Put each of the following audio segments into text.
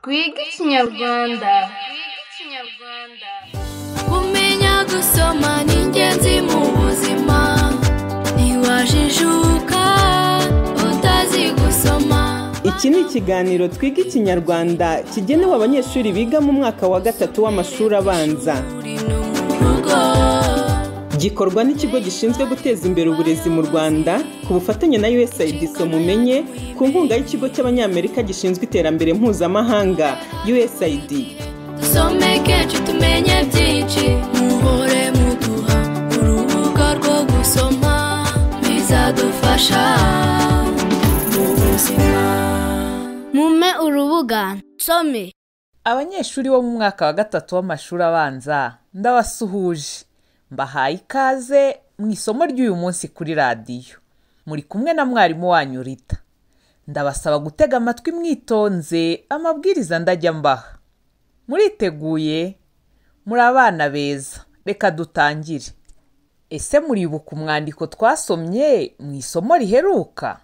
twige ikinyarwanda kumenya gusoma ni ingenzi mu buzima ntiwajijuka utazi gusoma Iki ni ikiganiro twiga ikinyarwanda kigenewe abanyeshuri biga mu mwaka wa gatatu w'amashuri abanza uri no mu rugo gikorwa n'ikigo gishinzwe guteza imbere uburezi mu rwanda ku bufatanye na usaid mumenye ku nkunga y'ikigo cy'abanyamerika gishinzwe iterambere mpuzamahanga usaid dusome kenshi tumenye byinshi muhore muduha urubuga rwo gusoma bizadufasha mu buzima mume urubuga nsome abanyeshuri bo mu mwaka wa gatatu w'amashuri abanza ndabasuhuje mbahaye ikaze mu isomo ry'uyu munsi kuri radiyo muri kumwe na mwarimu wanyu rita ndabasaba gutega amatwi mwitonze amabwiriza ndajya mbaha muriteguye muri abana beza reka dutangire ese muribuka umwandiko twasomye mu isomo riheruka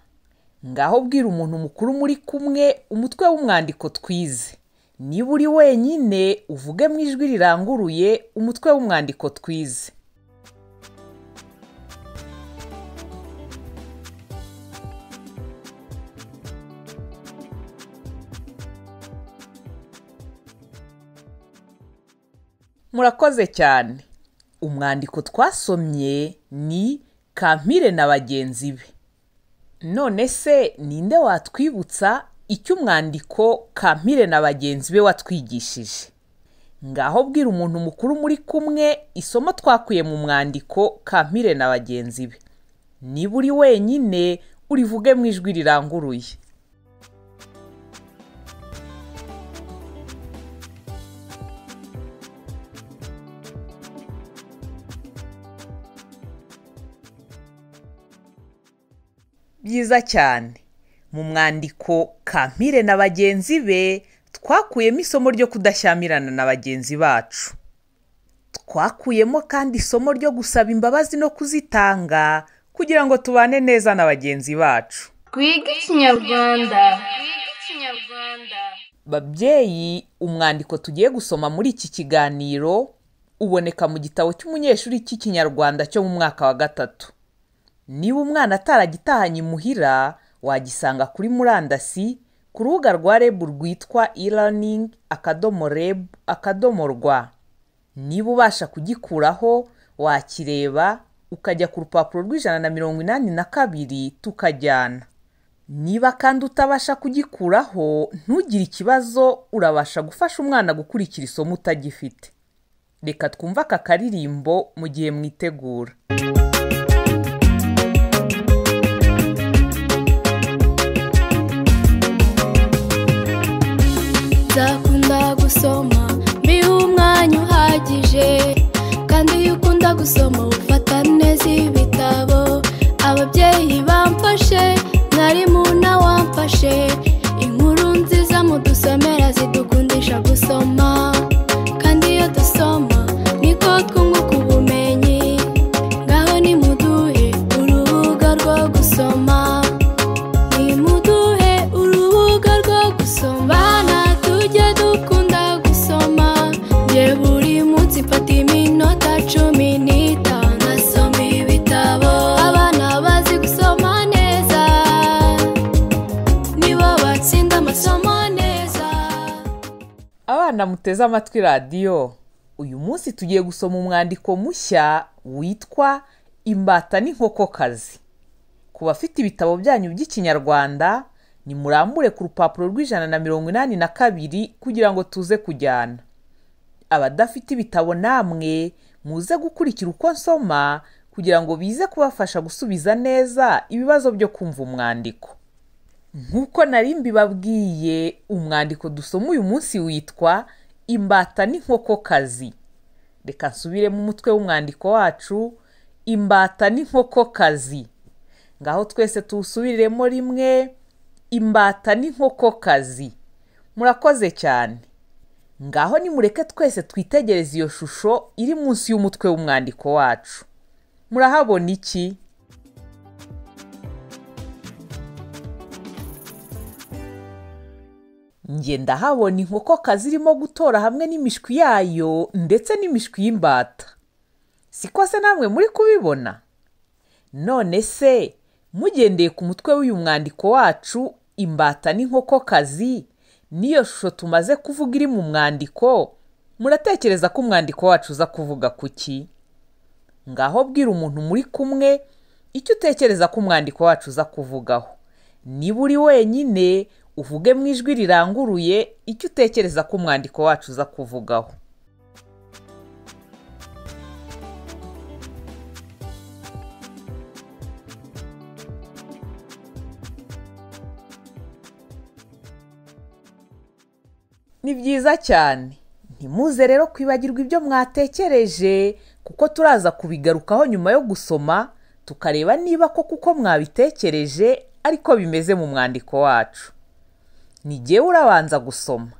ngaho bwira umuntu mukuru muri kumwe umutwe w'umwandiko twize niba uri wenyine uvuge mu ijwi riranguruye umutwe w'umwandiko twize murakoze cyane umwandiko twasomye ni kampire na bagenzi be none se ninde watwibutsa icyo umwandiko kampire na bagenzi be watwigishije ngaho bwira umuntu mukuru muri kumwe isomo twakuye mu mwandiko kampire na bagenzi be niba uri wenyine urivuge mu ijwi riranguruye byiza cyane mu mwandiko kampire na bagenzi be twakuyemo isomo ryo kudashyamirana na bagenzi bacu twakuyemo kandi isomo ryo gusaba imbabazi no kuzitanga kugira ngo tubane neza na bagenzi bacu twige ikinyarwanda babyeyi umwandiko tugiye gusoma muri iki kiganiro uboneka mu gitabo cy'umunyeshuri cy'ikinyarwanda cyo mu mwaka wa gatatu niba umwana ataragitahanye imuhira wagisanga kuri murandasi ku rubuga rwa rebu rwitwa e-learning akadomo rebu akadomo rwa niba ubasha kugikuraho wakireba ukajya ku rupapuro rw'ijana na mirongo inani na kabiri tukajyana niba kandi utabasha kugikuraho ntugire ikibazo urabasha gufasha umwana gukurikira isomo utagifite reka twumve aka karirimbo mu gihe mwitegura nzakunda gusoma mbihe umwanya uhagije kandi iyo ukunda gusoma ufata neza ibitabo ababyeyi bamfashe mwarimu wamfashe inkuru nziza mudusomera zidukundisha gusoma kandi iyo dusoma niko twunguka ubumenyi ngaho nimuduhe urubuga rwo gusoma nimuduhe urubuga rwo gusoma bana tujye dukunda gusoma nge buri munsi mfata iminota cumi n'itanu nasoma ibitabo abana bazi gusoma neza nibo batsinda amasomo neza abana muteze amatwi radiyo uyu munsi tugiye gusoma umwandiko mushya witwa imbata n'inkokokazi ku bafite ibitabo byanyu by'ikinyarwanda nimurambure ku rupapuro rw'ijana na mirongo inani na kabiri kugira ngo tuze kujyana abadafite ibitabo namwe muze gukurikira uko nsoma kugira ngo bize kubafasha gusubiza neza ibibazo byo kumva umwandiko nk'uko nari mbibabwiye umwandiko dusoma uyu munsi witwa imbata n'inkokokazi reka nsubire mu mutwe w'umwandiko wacu imbata n'inkokokazi ngaho twese tuwusubiriremo rimwe imbata n'inkokokazi murakoze cyane ngaho nimureke twese twitegereze iyo shusho iri munsi y'umutwe w'umwandiko wacu murahabona iki Njye ndahabona inkokokazi irimo gutora hamwe n'imishwi yayo ndetse n'imishwi y'imbata siko se namwe muri kubibona none se mugendeye ku mutwe w'uyu mwandiko wacu imbata n'inkokokazi niyo shusho tumaze kuvuga iri mu mwandiko muratekereza ko umwandiko wacu uza kuvuga kuki ngaho bwira umuntu muri kumwe icyo utekereza ko umwandiko wacu uza kuvugaho niba uri wenyine uvuge mu ijwi riranguruye icyo utekereza ko umwandiko wacu uza kuvugaho ni byiza cyane ntimuze rero kwibagirwa ibyo mwatekereje kuko turaza kubigarukaho nyuma yo gusoma tukareba niba ko kuko mwabitekereje ariko bimeze mu mwandiko wacu ni jyewe urabanza gusoma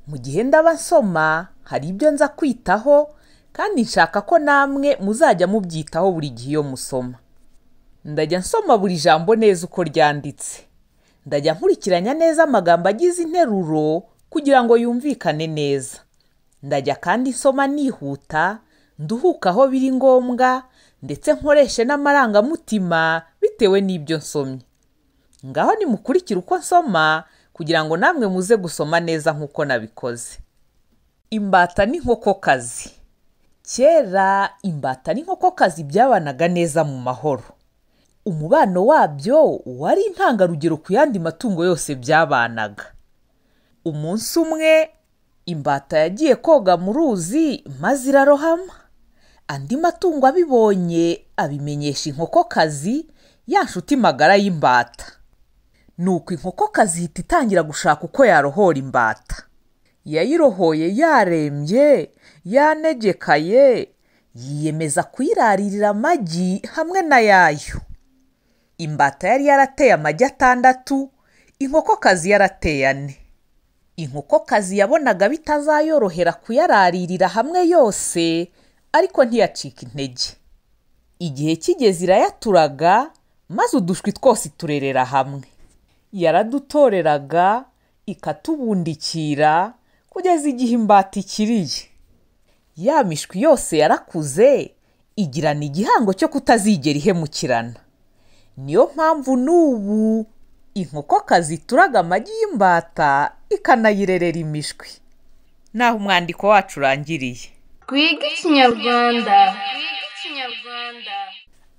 mu gihe ndaba nsoma hari ibyo nza kwitaho kandi nshaka ko namwe muzajya mubyitaho buri gihe iyo musoma ndajya nsoma buri jambo neza uko ryanditse ndajya nkurikiranya neza amagambo agize interuro kugira ngo yumvikane neza ndajya kandi nsoma nihuta nduhuka aho biri ngombwa ndetse nkoreshe n'amarangamutima bitewe n'ibyo nsomye ngaho nimukurikire uko nsoma kugira ngo namwe muze gusoma neza nk'uko nabikoze imbata n'inkokokazi kera imbata n'inkokokazi byabanaga neza mu mahoro umubano wabyo wari intangarugero ku yandi matungo yose byabanaga umunsi umwe imbata yagiye koga mu ruzi maze irarohama andi matungo abibonye abimenyesha inkokokazi ya nshuti magara y'imbata nuko inkokokazi ihita itangira gushaka uko yarohora imbata yayirohoye yarembye yanegekaye yiyemeza kuyiraririra amagi hamwe na yayo imbata yari yarateye amagi atandatu inkokokazi yarateye ane inkokokazi yabonaga bitazayorohera kuyararirira hamwe yose ariko ntiyacika intege igihe kigeze irayaturaga maze udushwi twose turerera hamwe yaradutoreraga ikatubundikira kugeza igihe imbata ikiriye ya mishwi yose yarakuze igirana igihango cyo kutazigera ihemukirana niyo mpamvu n'ubu inkokokazi ituraga amagi y'imbata ikanayirerera imishwi naho umwandiko wacu urangiriye Twiga Ikinyarwanda.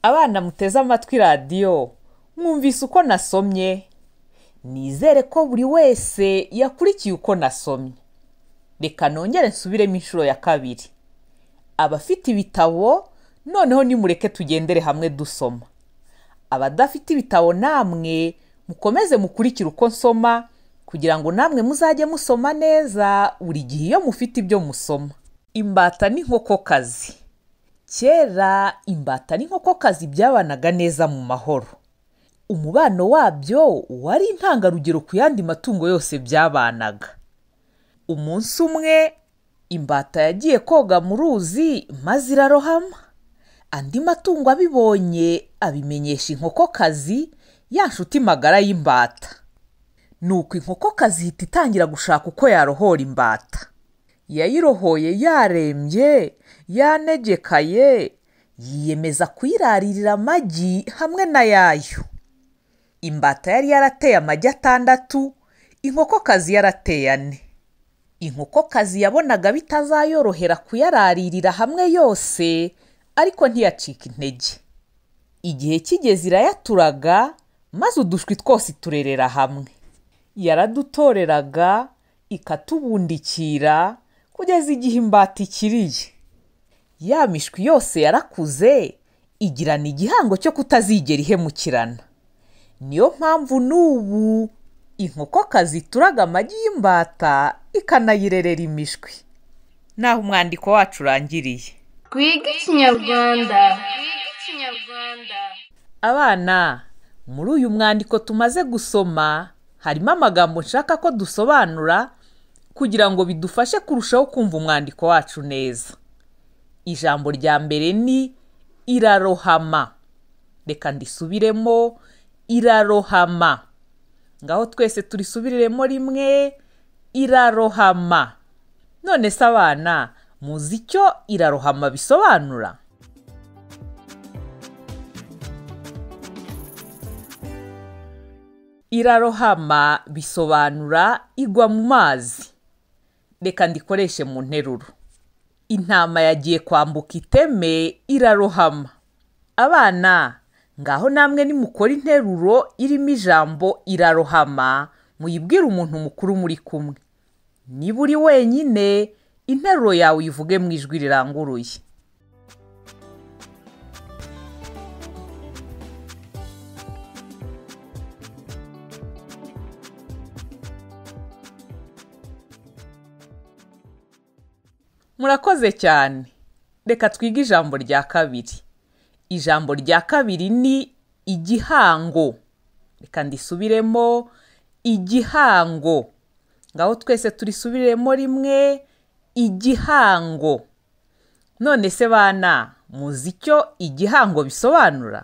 abana muteze amatwi radiyo mwumvise uko nasomye nizere ko buri wese yakurikiye uko nasomye reka nongere nsubiremo inshuro ya kabiri abafite ibitabo noneho nimureke tugendere hamwe dusoma abadafite ibitabo namwe mukomeze mukurikire uko nsoma kugira ngo namwe muzajye musoma neza buri gihe iyo mufite ibyo musoma imbata n'inkokokazi kera imbata n'inkokokazi byabanaga neza mu mahoro umubano wabyo wari intangarugero ku yandi matungo yose byabanaga umunsi umwe imbata yagiye koga mu ruzi maze irarohama andi matungo abibonye abimenyesha inkokokazi ya nshuti magara y'imbata nuko inkokokazi ihita itangira gushaka uko yarohora imbata yayirohoye yarembye yanegekaye yiyemeza kuyiraririra amagi hamwe na yayo imbata yari yarateye amagi atandatu inkokokazi yarateye ane inkokokazi yabonaga bitazayorohera kuyararirira hamwe yose ariko ntiyacika intege igihe kigeze irayaturaga maze udushwi twose turerera hamwe yaradutoreraga ikatubundikira kugeza igihe imbata ikiriye ya mishwi yose yarakuze igirana igihango cyo kutazigera ihemukirana niyo mpamvu n'ubu inkokokazi ituraga amagi y'imbata ikanayirerera imishwi naho umwandiko wacu urangiriye Twiga Ikinyarwanda. abana muri uyu mwandiko tumaze gusoma harimo amagambo nshaka ko dusobanura kugira ngo bidufashe kurushaho kumva umwandiko wacu neza ijambo rya mbere ni irarohama reka ndisubiremo irarohama ngaho twese turisubiriremo rimwe irarohama none se abana muzi icyo irarohama bisobanura irarohama bisobanura igwa mu mazi reka ndikoreshe mu nteruro intama yagiye kwambuka iteme irarohama abana ngaho namwe nimukora interuro irimo ijambo irarohama muyibwire umuntu mukuru muri kumwe niba uri wenyine interuro yawe uyivuge mu ijwi riranguruye murakoze cyane reka twige ijambo rya kabiri ijambo rya kabiri ni igihango reka ndisubiremo igihango ngaho twese turisubiremo rimwe igihango none se bana muzi icyo igihango bisobanura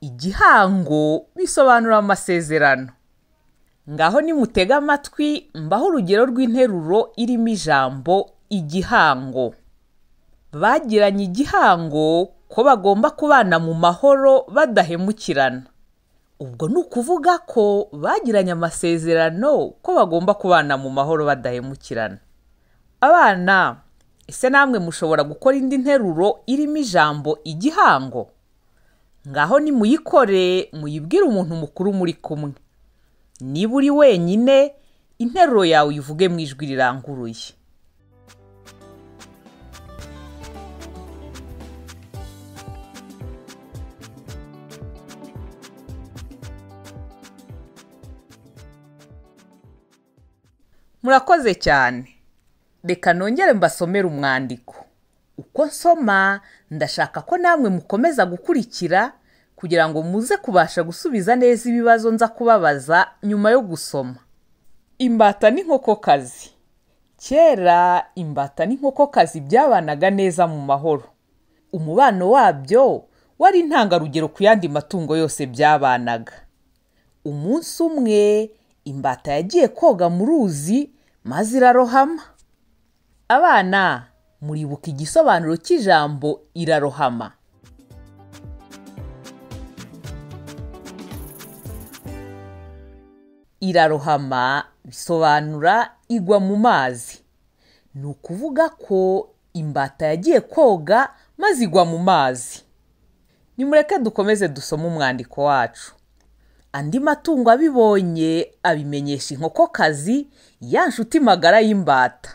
igihango bisobanura amasezerano ngaho nimutege amatwi mbaho urugero rw'interuro irimo ijambo igihango bagiranye igihango ko bagomba kubana mu mahoro badahemukirana ubwo ni ukuvuga ko bagiranye amasezerano ko bagomba kubana mu mahoro badahemukirana abana ese namwe mushobora gukora indi nteruro irimo ijambo igihango ngaho nimuyikore muyibwire umuntu mukuru muri kumwe niba uri wenyine interuro yawe uyivuge mu ijwi riranguruye murakoze cyane reka nongere mbasomere umwandiko uko nsoma ndashaka ko namwe mukomeza gukurikira kugira ngo muze kubasha gusubiza neza ibibazo nza kubabaza nyuma yo gusoma imbata n'inkokokazi kera imbata n'inkokokazi byabanaga neza mu mahoro umubano wabyo wari intangarugero ku yandi matungo yose byabanaga umunsi umwe imbata yagiye koga mu ruzi maze irarohama abana muribuka igisobanuro cy'ijambo irarohama irarohama bisobanura igwa mu mazi ni ukuvuga ko imbata yagiye koga maze igwa mu mazi nimureke dukomeze dusome umwandiko wacu andi matungo abibonye abimenyesha inkokokazi ya nshuti magara y'imbata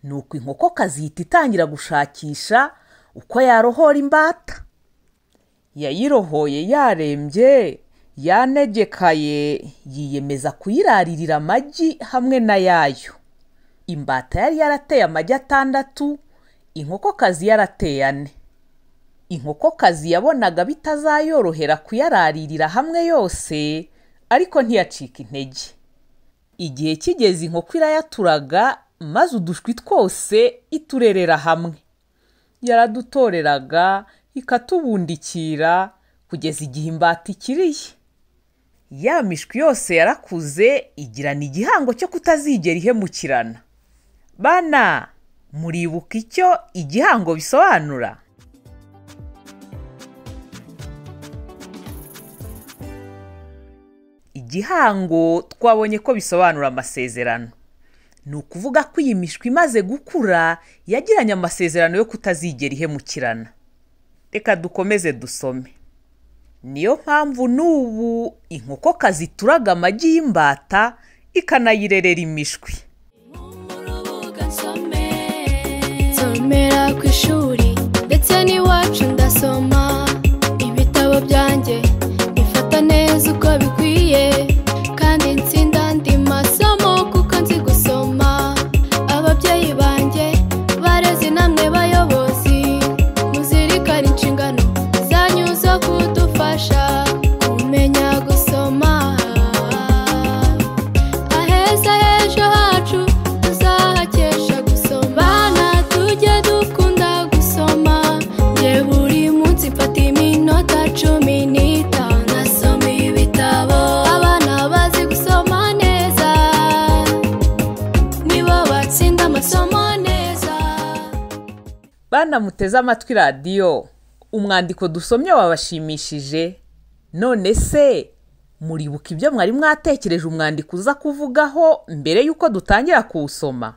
ni uko inkokokazi ihita itangira gushakisha uko yarohora imbata yayirohoye yarembye yanegekaye yiyemeza kuyiraririra amagi hamwe na yayo imbata yari yarateye amagi atandatu inkokokazi yarateye ane inkokokazi yabonaga bitazayorohera kuyararirira hamwe yose ariko ntiyacika intege igihe kigeze inkoko irayaturaga maze udushwi twose iturerera hamwe yaradutoreraga ikatubundikira kugeza igihe imbata ikiriye ya mishwi yose yarakuze igirana igihango cyo kutazigera ihemukirana bana muribuka icyo igihango bisobanura igihango twabonye ko bisobanura amasezerano ni ukuvuga ko iyi mishwi imaze gukura yagiranye amasezerano yo kutazigera ihemukirana reka dukomeze dusome niyo mpamvu n'ubu inkokokazi ituraga amagi y'imbata ikanayirerera imishwi urubuga nsome nsomera ku ishuri ndetse n'iwacu ndasoma ibitabo byanjye bifata neza uko bikwiye kandi nsinda andi masomo kuko nzi gusoma ababyeyi banjye barezi namwe bayobozi muzirikane inshingano zanyu zo kudufasha kumenya gusoma aheza h'ejo hacu tuzahakesha gusoma bana tujye dukunda gusoma abana muteze amatwi radiyo umwandiko dusomye wabashimishije none se muribuka ibyo mwari mwatekereje umwandiko uza kuvugaho mbere y'uko dutangira kuwusoma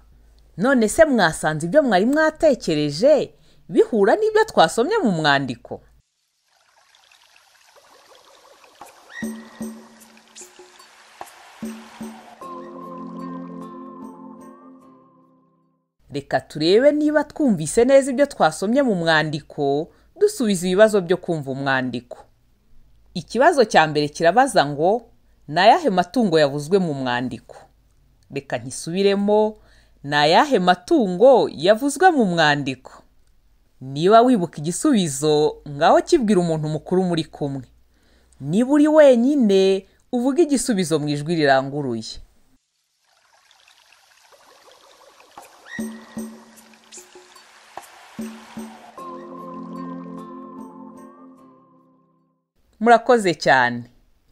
none se mwasanze ibyo mwari mwatekereje bihura n'ibyo twasomye mu mwandiko reka turebe niba twumvise neza ibyo twasomye mu mwandiko dusubiza ibibazo byo kumva umwandiko ikibazo cya mbere kirabaza ngo ni ayahe matungo yavuzwe mu mwandiko reka ntisubiremo ni ayahe matungo yavuzwe mu mwandiko niba wibuka igisubizo ngaho kibwira umuntu mukuru muri kumwe niba uri wenyine uvuge igisubizo mu ijwi riranguruye murakoze cyane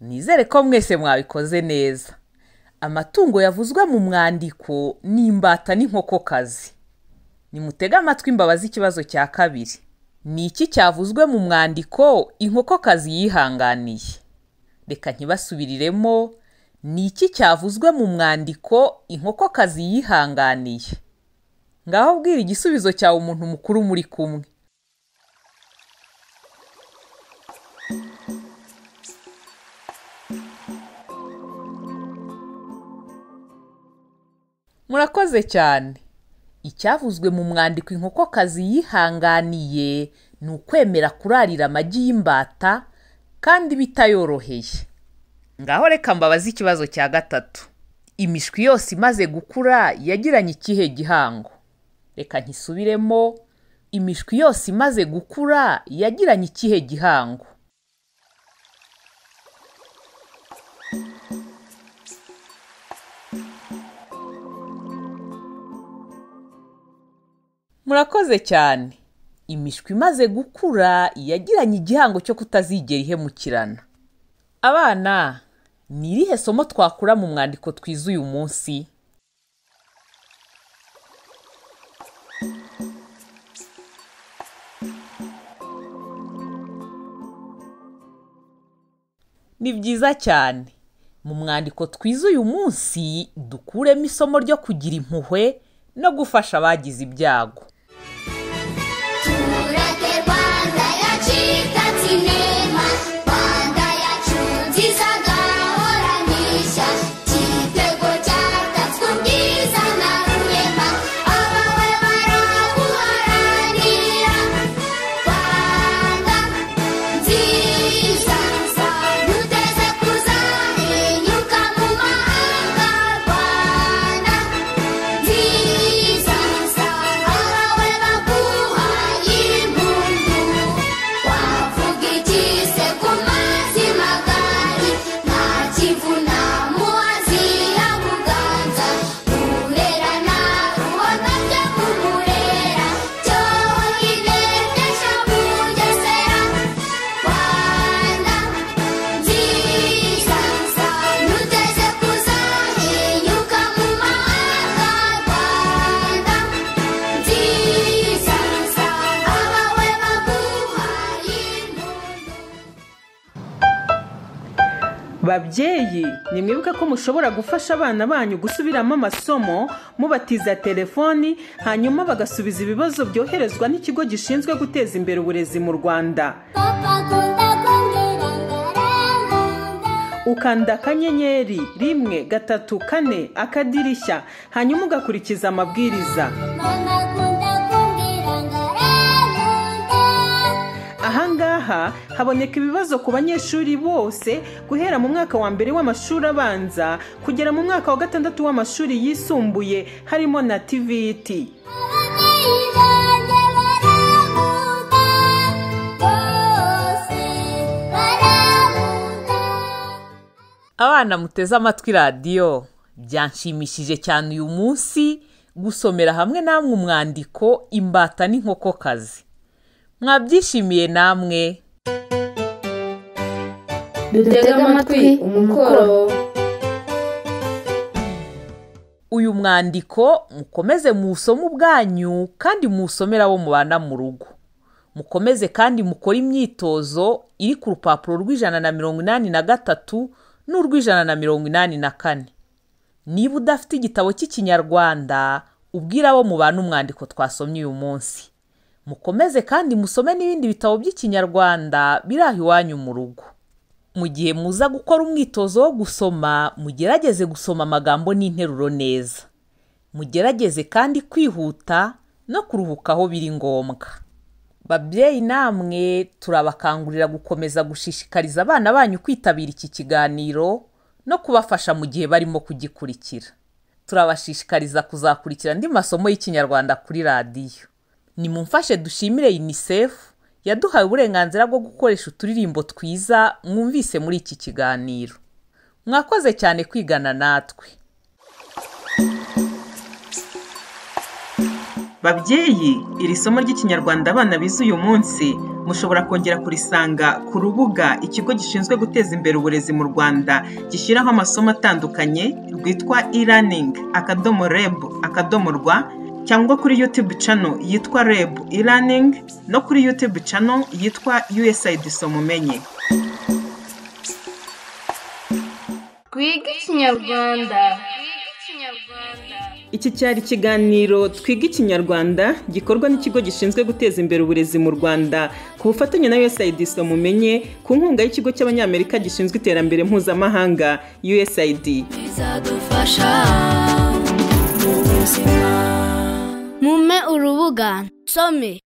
nizere ko mwese mwabikoze neza amatungo yavuzwe mu mwandiko ni imbata n'inkokokazi nimutege amatwi imbabazi ikibazo cya kabiri ni iki cyavuzwe mu mwandiko inkokokazi yihanganiye reka ntibasubiriremo ni iki cyavuzwe mu mwandiko inkokokazi yihanganiye ngaho bwira igisubizo cyawe umuntu mukuru muri kumwe murakoze cyane icyavuzwe mu mwandiko inkokokazi yihanganiye ni ukwemera kurarira amagi y'imbata kandi bitayoroheye ngaho reka mbabaze ikibazo cya gatatu imishwi yose imaze gukura yagiranye ikihe gihango reka ntisubiremo imishwi yose imaze gukura yagiranye ikihe gihango murakoze cyane imishwi imaze gukura yagiranye igihango cyo kutazigera ihemukirana abana ni irihe somo twakura mu mwandiko twiza uyu munsi ni byiza cyane mu mwandiko twiza uyu munsi dukuremo isomo ryo kugira impuhwe no gufasha abagize ibyago Tureke Rwanda yacu itatse inema Rwanda yacu nziza gahora n'ishya Igitego cyatatswe ubwiza na rurema Abawe baraguharanira Rwanda nziza Duteze kuzahinyuka mu mahanga Rwanda nziza abawe baguhaye impundu wavuga iki se ku mazi magari nta kivuna muhazi ya buganza murera na rubona byo kumurera cyohine bw'ejo bugesera rwanda nziza nuteze kuzahinyuka mu mahanga rwanda nziza abawe baguhaye impundu babyeyi nimwibuke ko mushobora gufasha abana banyu gusubiramo amasomo mubatiza telefoni hanyuma bagasubiza ibibazo byoherezwa n'ikigo gishinzwe guteza imbere uburezi mu rwanda papa akunda kumbwira ngo renganda ukanda akanyenyeri rimwe gatatu kane akadirishya hanyuma ugakurikiza amabwiriza mama akunda kumbwira ngo renganda ahangaha haboneka ibibazo ku banyeshuri bose guhera mu mwaka wa mbere w'amashuri abanza kugera mu mwaka wa gatandatu w'amashuri yisumbuye harimo na tiviti abana muteze amatwi radiyo byanshimishije cyane uyu munsi gusomera hamwe namwe umwandiko imbata n'inkokokazi mwabyishimiye namwe Dutega amatwi umukoro uyu mwandiko mukomeze muwusome ubwanyu kandi muwusomere abo mubana mu rugo mukomeze kandi mukore imyitozo iri ku rupapuro rw'ijana na mirongo inani na gatatu n'urw'ijana na mirongo inani na kane niba udafite igitabo cy'ikinyarwanda ubwire abo mubana umwandiko twasomye uyu munsi mukomeze kandi musome n'ibindi bitabo by'ikinyarwanda biri aho iwanyu mu rugo mu gihe muza gukora umwitozo wo gusoma mugerageze gusoma amagambo n'interuro neza mugerageze kandi kwihuta no kuruhuka aho biri ngombwa babyeyi namwe turabakangurira gukomeza gushishikariza abana banyu kwitabira iki kiganiro no kubafasha mu gihe barimo kugikurikira turabashishikariza kuzakurikira andi masomo y'ikinyarwanda kuri radiyo nimumfashe dushimire unicef yaduhaye uburenganzira bwo gukoresha uturirimbo twiza mwumvise muri iki kiganiro mwakoze cyane kwigana natwe babyeyi iri somo ry'ikinyarwanda abana bize uyu munsi mushobora kongera kurisanga ku rubuga ikigo gishinzwe guteza imbere uburezi mu rwanda gishyiraho amasomo atandukanye rwitwa e-learning akadomo reb akadomo rwa cyangwa kuri youtube channel yitwa reb e-learning no kuri youtube channel yitwa usaid somumenye Twige Ikinyarwanda. Iki cyari ikiganiro Twiga Ikinyarwanda gikorwa n'ikigo gishinzwe guteza imbere uburezi mu Rwanda ku bufatanye na USAID Somumenye ku nkunga y'ikigo cy'Abanyamerika gishinzwe iterambere mpuzamahanga USAID. bizadufasha mu buzima mume urubuga nsome